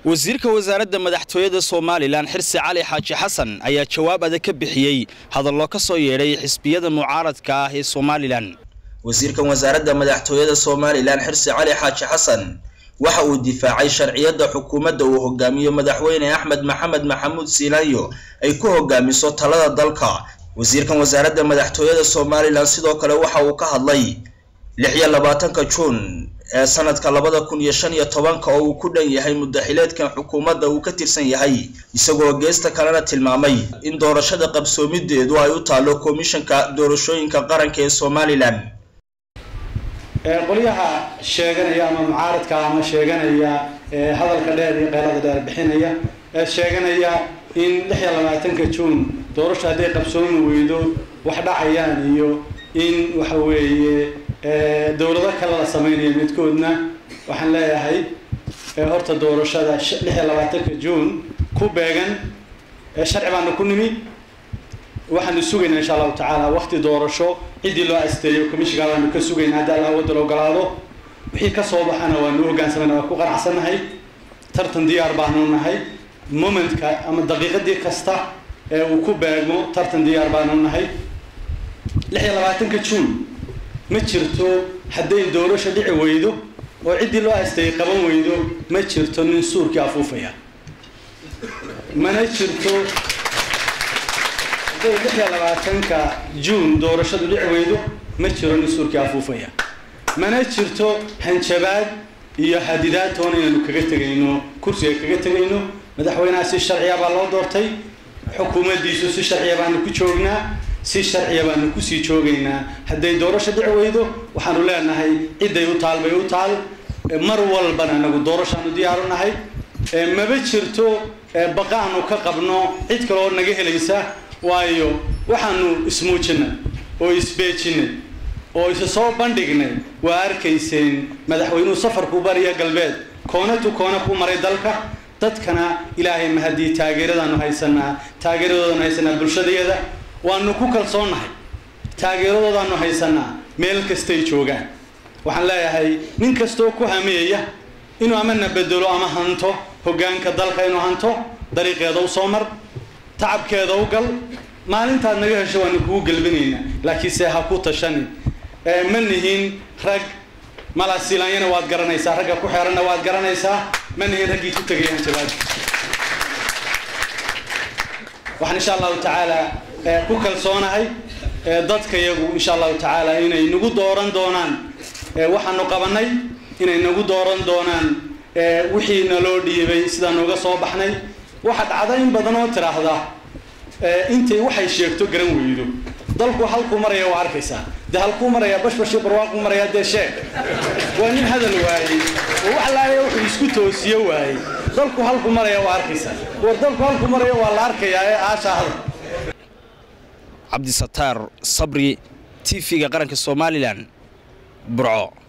wasiirka wasaaradda madaxtooyada somalilan xirsi cali xaaji xasan ayaa jawaab adag ka bixiyey hadallo ka soo yeedhay xisbiyada mucaaradka ah ee somalilan wasiirkan wasaaradda madaxtooyada somalilan xirsi cali xaaji xasan waxa uu difaacay sharciyadda xukuumadda uu hogaamiyo madaxweyne axmed maxamed maxamuud siinayo ay ku hogaamiso talada dalka wasiirkan wasaaradda madaxtooyada somalilan sidoo kale waxa uu ka hadlay lix iyo labaatanka juun ee sanadka labada kun iyo shan iyo tobanka oo uu ku dhan yahay muddaxileedkan xukuumadda uu ka tirsan yahay isagoo geesta kalena tilmaamay in doorashada qabsoomideedu ay u taalo komishanka doorashooyinka qaranka ee somalilan qolyaha sheeganaya ama mucaaradka ama sheeganaya hadalka dheer iyo qeylada dheer bixinaya ee sheeganaya in lix iyo labaatanka juun doorasho hadday qabsoomi weydo wax dhacayaan iyo in waxa weeye dowlado kale la samaynayo midkoodna waxaan leeyahay horta doorashada lix iyo labaatanka juun ku beegan sharci baanu ku nimi waxaanu sugaynaa insha allahu tacaala wakti doorasho ciddii loo asteeyo commishinka baanu ka sugaynaa haddii alla wadda la ogolaado wixii ka soo baxana waanu hogaansamayna waa ku qanacsannahay tartan diyaar baanu nahay momentka ama daqiiqadii kasta ee uu ku beegmo tartan diyaar baanu nahay lix iyo labaatanka juun ma jirto hadday doorasho dhici weydo oo ciddii loo asteeyey qaban weydo ma jirto nin suurkii afuufaya mana jirto hadday lix iyo labaatanka juun doorashadu dhici weydo ma jiro nin suurkii afuufaya mana jirto hanjabaad iyo hadidaad toona inaanu kaga tegayno kursiga kaga tegayno madaxweynaha si sharciya baa loo doortay xukuumaddiisu si sharciya baanu ku joognaa si sharciya baanu kusii joogaynaa hadday doorasho dhici weydo waxaanu leenahay cidday u taal bay u taal mar walbana anagu doorashaanu diyaaru nahay maba jirto baqaanu ka qabno cid kaleoo naga helaysa waayo waxaanu ismuujinay oo isbeejinay oo isa soo bandhignay waa arkayseen madaxweynuhu safarku bariya galbeed koona tu koona ku maray dalka dadkana ilaahay ma haddii taageeradaanu haysanaa taageeradoodaanu haysanaa bulshadayada waanu ku kalsoonnahay taageeradoodaanu haysanaa meel kastay joogaan waxaan leeyahay nin kastoo ku hameeya inuu amana bedelo ama hanto hoggaanka dalka inuu hanto dariiqeeda u soo mar tacabkeeda u gal maalintaad naga hesho waanu kugu gelbinaynaa laakiinse ha ku tashanin ma nihin rag malasilaanyana waad garanaysaa ragga ku xeeranna waad garanaysaa ma nihin raggii ku tegayaan jawaab waxaan insha allahu tacaala ku kalsoonahay dadka yagu insha allahu tacaala inay nagu dooran doonaan waxaanu qabanay inay nagu dooran doonaan wixii naloo dhiibay sidaan uga soo baxnay waxa dhacda in badan oo tiraahda intay waxay sheegto garan weydo dalku halkuu maraya waa arkaysaa dee halkuu maraya bashbashi barwaaquu maraya dee sheeg waa nin hadal waayey oo wax laaya wuxuu isku toosiyo waayey dalku halku maraya waa arkaysaa war dalku halku maraya waa la arkayaa ee aashaa hadal cabdisataar sabri t v-ga qaranka somalilan burco